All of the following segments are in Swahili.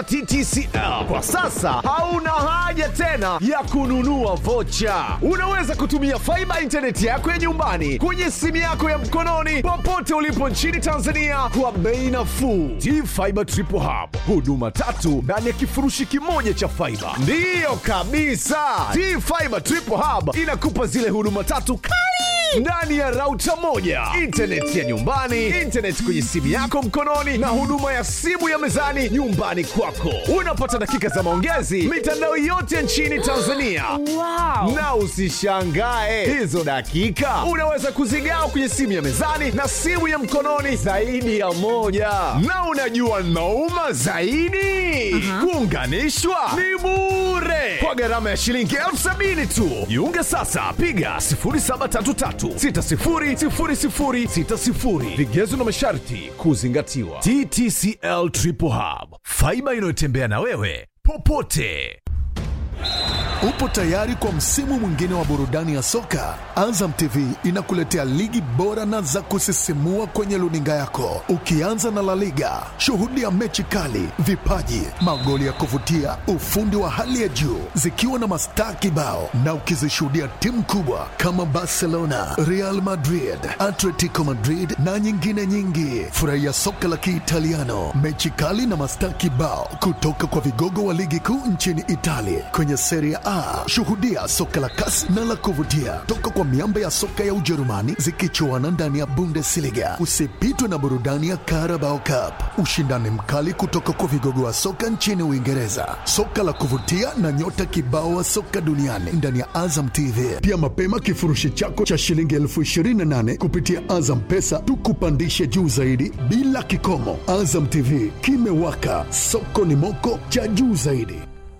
TTCL. Kwa sasa hauna haja tena ya kununua vocha. Unaweza kutumia faiba intaneti yako ya nyumbani kwenye simu yako ya mkononi popote ulipo nchini Tanzania kwa bei nafuu. T-Fiber Triple Hub, huduma tatu ndani ya kifurushi kimoja cha faiba. Ndiyo kabisa, T-Fiber Triple Hub inakupa zile huduma tatu kali ndani ya rauta moja, intaneti ya nyumbani, intaneti kwenye simu yako mkononi, na huduma ya simu ya mezani nyumbani kwako. Unapata dakika za maongezi mitandao yote nchini Tanzania. Wow. Na usishangae hizo dakika unaweza kuzigawa kwenye simu ya mezani na simu ya mkononi zaidi ya moja. Na unajua nauma zaidi, kuunganishwa ni bure kwa gharama ya shilingi elfu sabini tu. Jiunge sasa, piga 0733600060. Vigezo na masharti kuzingatiwa. TTCL Triple Hub, faiba inayotembea na wewe popote. Upo tayari kwa msimu mwingine wa burudani ya soka? Azam TV inakuletea ligi bora na za kusisimua kwenye luninga yako, ukianza na La Liga. Shuhudia mechi kali, vipaji, magoli ya kuvutia, ufundi wa hali ya juu, zikiwa na mastaa kibao, na ukizishuhudia timu kubwa kama Barcelona, Real Madrid, Atletico Madrid na nyingine nyingi. Furahia soka la Kiitaliano, mechi kali na mastaa kibao kutoka kwa vigogo wa ligi kuu nchini Italia kwenye Serie A. Shuhudia soka la kasi na la kuvutia toka kwa miamba ya soka ya Ujerumani zikichuana ndani ya Bundesliga. Usipitwe na burudani ya Carabao Cup, ushindani mkali kutoka kwa vigogo wa soka nchini Uingereza, soka la kuvutia na nyota kibao wa soka duniani ndani ya Azam TV. Pia mapema kifurushi chako cha shilingi elfu ishirini na nane kupitia Azam Pesa tukupandishe juu zaidi bila kikomo. Azam TV kimewaka, soko ni moko cha juu zaidi.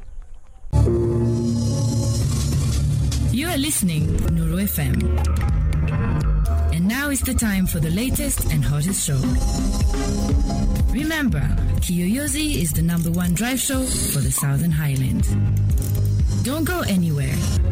You are listening Nuru FM. And now is the time for the latest and hottest show. Remember, Kiyoyozi is the number one drive show for the Southern Highlands. Don't go anywhere.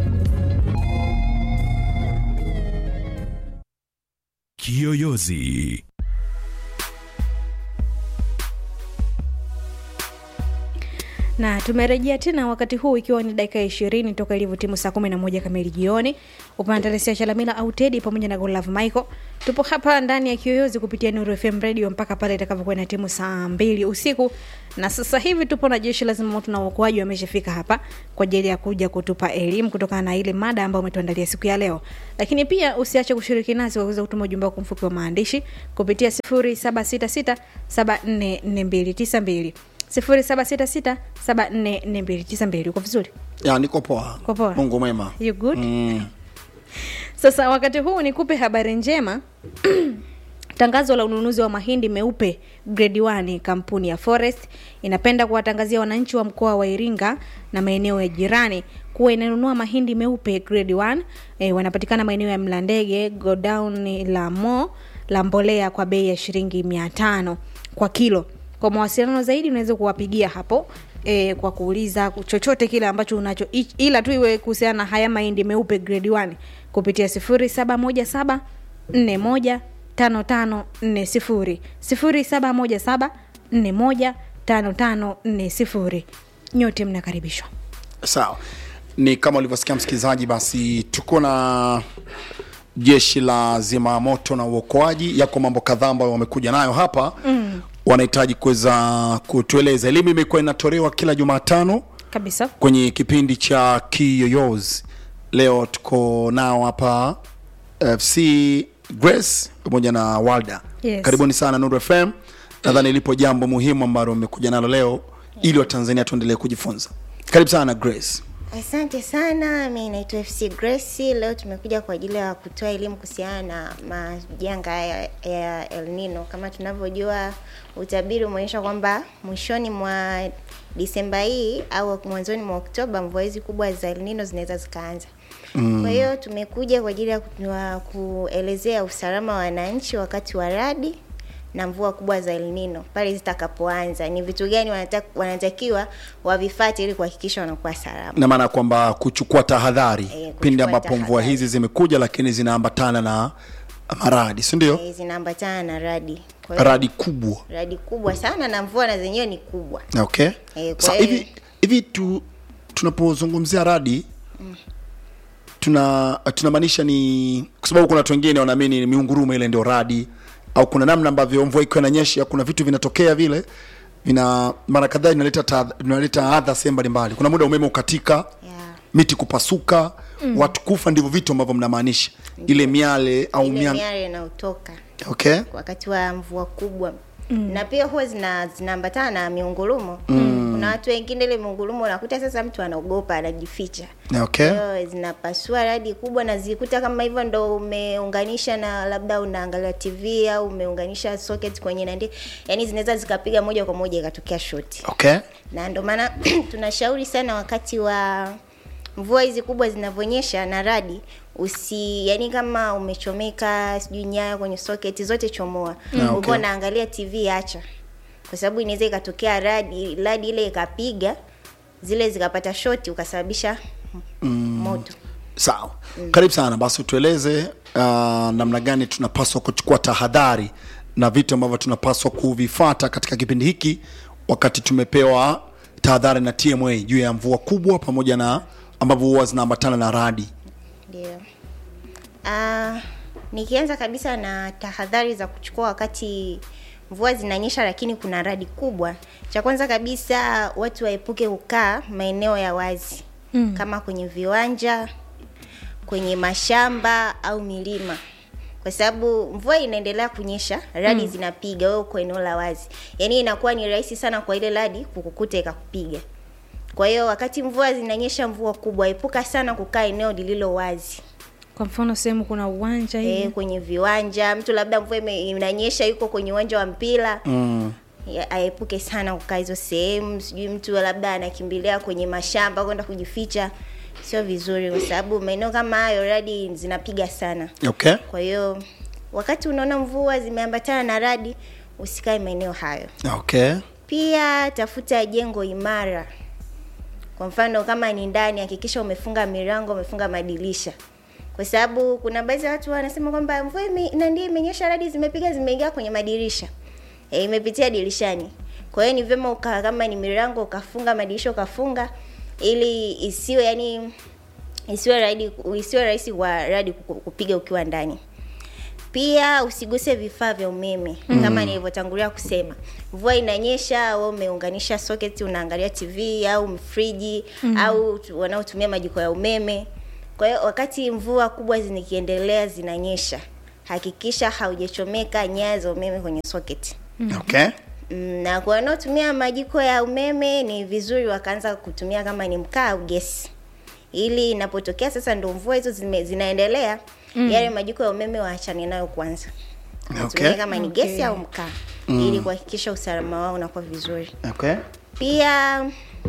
Kiyoyozi. na tumerejea tena wakati huu ikiwa ni dakika ishirini toka ilivyotimu saa kumi na moja kamili jioni upandalesia chalamila au tedi pamoja na golav michael tupo hapa ndani ya kiyoyozi kupitia nuru fm radio mpaka pale itakavyokuwa na timu saa mbili usiku na sasa hivi tupo na jeshi la zimamoto na uokoaji wameshafika hapa kwa ajili ya kuja kutupa elimu kutokana na ile mada ambayo umetuandalia siku ya leo lakini pia usiache kushiriki nasi kwa kuweza kutuma ujumbe wako mfupi wa maandishi kupitia 0766744292 0766744292 uko vizuri ya niko poa Uko poa? mungu mwema you good mm. sasa wakati huu nikupe habari njema tangazo la ununuzi wa mahindi meupe grade 1 kampuni ya forest inapenda kuwatangazia wananchi wa mkoa wa iringa na maeneo ya jirani kuwa inanunua mahindi meupe grade 1 e, wanapatikana maeneo ya mlandege godown la mo la mbolea kwa bei ya shilingi mia tano kwa kilo kwa mawasiliano zaidi unaweza kuwapigia hapo e, kwa kuuliza chochote kile ambacho unacho i- ila tu iwe kuhusiana na haya mahindi meupe grade 1 kupitia 0717 41 5540 0717 41 5540 nyote mnakaribishwa sawa ni kama ulivyosikia msikilizaji basi tuko na jeshi la zimamoto na uokoaji yako mambo kadhaa ambayo wamekuja nayo hapa mm. wanahitaji kuweza kutueleza elimu imekuwa inatolewa kila jumatano kabisa kwenye kipindi cha kiyoyos leo tuko nao hapa fc grace pamoja na walda Yes. karibuni sana nuru fm nadhani lipo jambo muhimu ambalo mmekuja nalo leo ili watanzania tuendelee kujifunza karibu sana grace Asante sana, mi naitwa FC Grace. Leo tumekuja kwa ajili ya kutoa elimu kuhusiana na majanga ya, ya El Nino. Kama tunavyojua, utabiri umeonyesha kwamba mwishoni mwa Disemba hii au mwanzoni mwa Oktoba mvua hizi kubwa za El Nino zinaweza zikaanza. Mm. Kwa hiyo tumekuja kwa ajili ya ku- wa kuelezea usalama wa wananchi wakati wa radi na mvua kubwa za El Nino pale zitakapoanza, ni vitu gani wanata, wanatakiwa wavifate ili kuhakikisha wanakuwa salama. na maana ya kwamba kuchukua tahadhari kuchukua pindi ambapo mvua tahadhari. hizi zimekuja lakini zinaambatana na ama radi si ndio eh, zinaambatana na radi kwa hiyo radi kubwa radi kubwa sana na mvua na zenyewe ni kubwa okay Eh, kwa Sa, hiyo- hivi hivi tu tunapozungumzia radi tuna tunamaanisha ni kwa sababu kuna watu wengine wanaamini ni miungurumo ile ndio radi au kuna namna ambavyo mvua ikiwa inanyesha kuna vitu vinatokea vile vina mara kadhaa inaleta ta- inaleta adha sehemu mbalimbali kuna muda umeme ukatika Yeah. miti kupasuka mm. watu kufa ndivyo vitu ambavyo mnamaanisha ile miale au ile miale miale inayotoka okay wakati wa mvua kubwa mm. na pia huwa zina zinaambatana na miungurumo mm. kuna watu wengine ile miungurumo unakuta sasa mtu anaogopa anajificha okay Kwa hiyo zinapasua radi kubwa na zikuta kama hivyo ndo umeunganisha na labda unaangalia tv au umeunganisha socket kwenye nandi yani zinaweza zikapiga moja kwa moja ikatokea shoti okay na ndio maana tunashauri sana wakati wa mvua hizi kubwa zinavyonyesha na radi usi yani kama umechomeka sijui nyaya kwenye socket zote chomoa Ah, mm. okay. naangalia tv acha kwa sababu inaweza ikatokea radi radi ile ikapiga zile zikapata shoti ukasababisha mm. moto sawa karibu sana basi utueleze uh, namna gani tunapaswa kuchukua tahadhari na vitu ambavyo tunapaswa kuvifata katika kipindi hiki wakati tumepewa tahadhari na tma juu ya mvua kubwa pamoja na ambavyo huwa zinaambatana na radi ndio Ah, nikianza kabisa na tahadhari za kuchukua wakati mvua zinanyesha lakini kuna radi kubwa cha kwanza kabisa watu waepuke kukaa maeneo ya wazi mm. kama kwenye viwanja kwenye mashamba au milima kwa sababu mvua inaendelea kunyesha radi mm. zinapiga wewe uko eneo la wazi yaani inakuwa ni rahisi sana kwa ile radi kukukuta ikakupiga kwa hiyo wakati mvua zinanyesha mvua kubwa epuka sana kukaa eneo lililo wazi kwa mfano sehemu kuna uwanja hivi e, kwenye viwanja mtu labda mvua ime- inanyesha yuko kwenye uwanja wa mpira mm. ya- aepuke sana kukaa hizo sehemu sijui mtu labda anakimbilia kwenye mashamba kwenda kujificha sio vizuri kwa sababu maeneo kama hayo radi zinapiga sana okay kwa hiyo wakati unaona mvua zimeambatana na radi usikae maeneo hayo okay pia tafuta jengo imara kwa mfano kama ni ndani hakikisha umefunga milango umefunga madirisha kwa sababu kuna baadhi ya watu wanasema kwamba mvua ime- na ndio imenyesha radi zimepiga zimeingia kwenye madirisha e, imepitia dirishani kwa hiyo ni vyema uka kama ni milango ukafunga madirisha ukafunga ili isiwe yani isiwe radi isiwe rahisi kwa radi kuku- kupiga ukiwa ndani pia usiguse vifaa vya umeme mm. kama nilivyotangulia kusema mvua inanyesha au umeunganisha socket unaangalia tv au friji mm. au tu- wanaotumia majiko ya umeme kwa hiyo wakati mvua kubwa zikiendelea zinanyesha hakikisha haujachomeka nyaya za umeme kwenye socket okay Mm, na kwa wanaotumia majiko ya umeme ni vizuri wakaanza kutumia kama ni mkaa au gesi ili inapotokea sasa ndo mvua hizo zime, zinaendelea mm. yale majiko ya umeme waachane nayo kwanza Okay. Watumie kama ni gesi Okay. au mkaa mm. ili kuhakikisha usalama wao unakuwa vizuri okay pia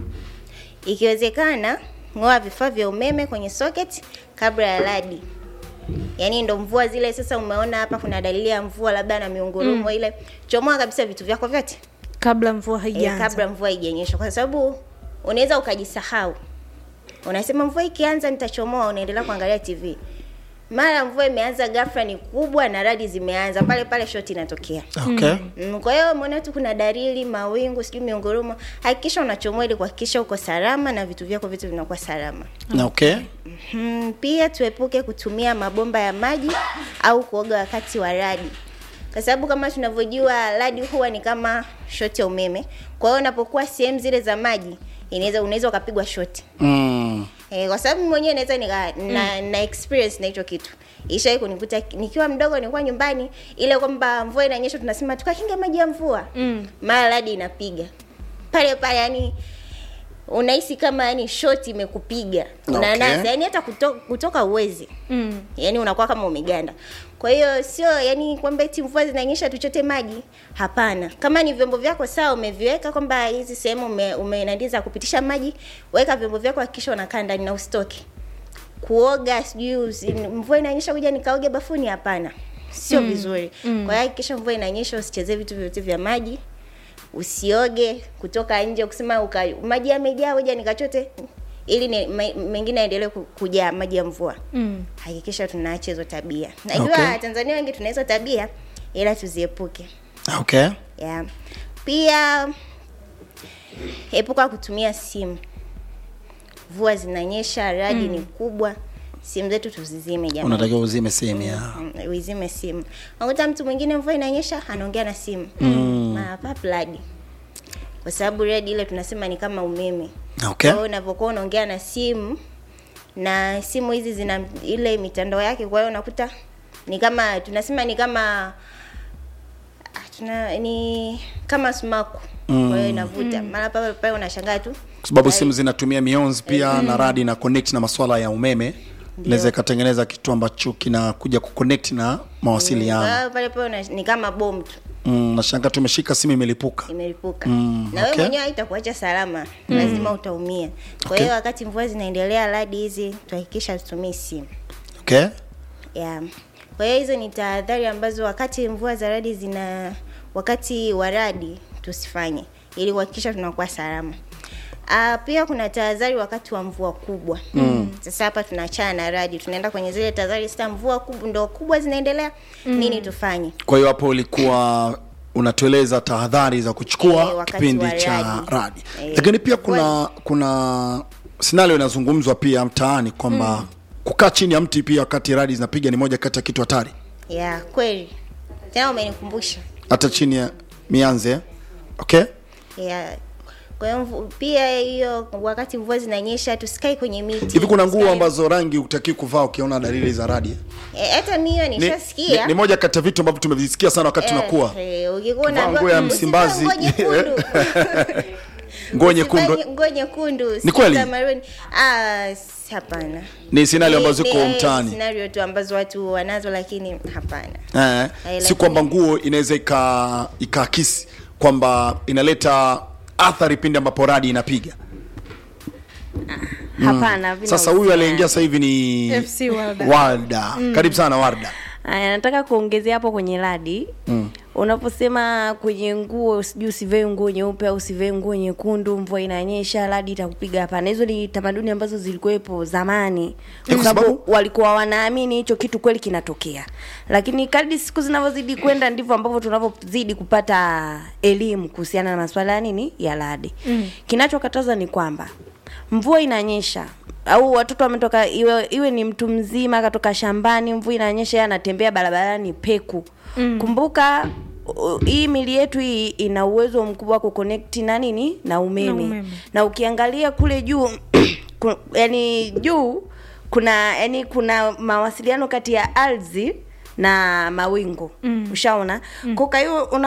ikiwezekana ng'oa vifaa vya umeme kwenye socket kabla ya radi yaani ndo mvua zile sasa umeona hapa kuna dalili ya mvua labda na miungurumo mm. ile chomoa kabisa vitu vyako vyote kabla mvua e, haijaanza kabla mvua haijanyesha kwa sababu unaweza ukajisahau unasema mvua ikianza nitachomoa unaendelea kuangalia tv mara mvua imeanza ghafla ni kubwa na radi zimeanza pale pale shoti inatokea okay Mm, kwa hiyo umeona tu kuna dalili mawingu sijui miungurumo hakikisha unachomoa ili kuhakikisha uko salama na vitu vyako vitu vinakuwa salama okay mm, pia tuepuke kutumia mabomba ya maji au kuoga wakati wa radi kwa sababu kama tunavyojua radi huwa ni kama shoti ya umeme kwa hiyo unapokuwa sehemu zile za maji inaweza unaweza ukapigwa shoti mm. Eh, kwa sababu mimi mwenyewe naweza nika na, na experience na hicho kitu. Ishai kunikuta nikiwa mdogo nilikuwa nyumbani ile kwamba mvua inanyesha tunasema tukakinge maji ya mvua. Mm. Mara radi inapiga. Pale pale yani unahisi kama yani shoti imekupiga. Unanasa Okay. yani hata kutoka, kutoka uwezi. Mm. Yani unakuwa kama umeganda. Kwa hiyo sio yani kwamba eti mvua zinanyesha tuchote maji. Hapana. Kama ni vyombo vyako sawa umeviweka kwamba hizi sehemu ume, umenadiza kupitisha maji, weka vyombo vyako hakikisha unakaa ndani na usitoke. Kuoga sijui usi- mvua inanyesha kuja nikaoge bafuni hapana. Sio mm. vizuri. Mm. Kwa hiyo hakikisha mvua inanyesha usichezee vitu vyote vya maji. Usioge kutoka nje kusema uka, maji yamejaa hoja nikachote ili ni, me- mengine yaendelee ku- kujaa maji ya mvua Mm. hakikisha tunaacha hizo tabia najua Okay. tanzania wengi tuna hizo tabia ila tuziepuke okay yeah. pia epuka kutumia simu mvua zinanyesha radi ni kubwa simu zetu tuzizime jamani unatakiwa uzime sehemu ya Mm, uizime simu unakuta mtu mwingine mvua inanyesha anaongea na simu mm. mapapladi kwa sababu redi ile tunasema ni kama umeme okay kwa hiyo unavyokuwa unaongea na simu na simu hizi zina ile mitandao yake kwa hiyo unakuta ni kama tunasema ni kama ah, tuna ni kama sumaku mm. kwa hiyo inavuta mara pale pale unashangaa tu kwa sababu Tayari- simu zinatumia mionzi pia na radi na connect na masuala ya umeme inaweza ikatengeneza kitu ambacho kinakuja kuconnect na Kwa mawasiliano hiyo pale pale una- ni kama bomu tu mm, nashanga tumeshika simu imelipuka imelipuka Mm, na wewe okay. mwenyewe haitakuacha salama lazima utaumia kwa Okay. hiyo wakati mvua zinaendelea radi hizi tuhakikisha tutumii simu okay yeah. kwa hiyo hizo ni tahadhari ambazo wakati mvua za radi zina wakati wa radi tusifanye ili kuhakikisha tunakuwa salama Uh, pia kuna tahadhari wakati wa mvua kubwa mm. sasa hapa tunaachana na radi tunaenda kwenye zile tahadhari sasa mvua kubwa ndo kubwa zinaendelea mm. nini tufanye kwa hiyo hapo ulikuwa unatueleza tahadhari za kuchukua Eh, wakati kipindi wa cha radi. radi Eh, lakini pia kuna kuna scenario inazungumzwa pia mtaani kwamba kukaa chini ya mti pia wakati radi zinapiga ni moja kati ya kitu hatari ya kweli tena umenikumbusha hata chini ya mianze okay ya kwa hiyo mvu- pia hiyo wakati mvua zinanyesha tusikae kwenye miti hivi kuna nguo Tusikae- ambazo rangi utakii kuvaa ukiona dalili za radi Eh, hata mimi hiyo ni, ni, nishasikia ni moja kati ya vitu ambavyo tumevisikia sana wakati tunakuwa Eh, eh, ukikuwa Kuvaa unaambiwa, nguo ya "Mm, Msimbazi." usivae nguo nyekundu." nguo nyekundu Usivae nguo nyekundu Ni kweli? sijui maroon. Ah, s- hapana ni scenario ambazo Ni- ziko ni, eh, mtaani scenario tu ambazo watu wanazo lakini hapana eh, Eh, si lakini- kwamba nguo inaweza ika ikaakisi kwamba inaleta athari pindi ambapo radi inapiga hapana vina sasa huyu uhusiano. aliyeingia sasa hivi ni FC Warda. Warda. karibu sana warda Aya, nataka kuongezea hapo kwenye radi mm. unaposema kwenye nguo sijui usivae nguo nyeupe au usivae nguo nyekundu mvua inanyesha radi itakupiga hapana hizo ni tamaduni ambazo zilikuwepo zamani kwa kwa sababu- sababu walikuwa wanaamini hicho kitu kweli kinatokea lakini kadri siku zinavyozidi kwenda ndivyo ambavyo tunavyozidi kupata elimu kuhusiana na masuala ya nini ya radi mm. kinachokataza ni kwamba mvua inanyesha au watoto wametoka iwe, iwe ni mtu mzima akatoka shambani mvua inanyesha yeye anatembea barabarani peku mm. kumbuka u- hii mili yetu hii ina uwezo mkubwa wa kuconnect na nini na umeme Na na, umeme. na ukiangalia kule juu ku, yani juu kuna yani kuna mawasiliano kati ya ardhi na mawingu mm. ushaona mm. kwa hiyo una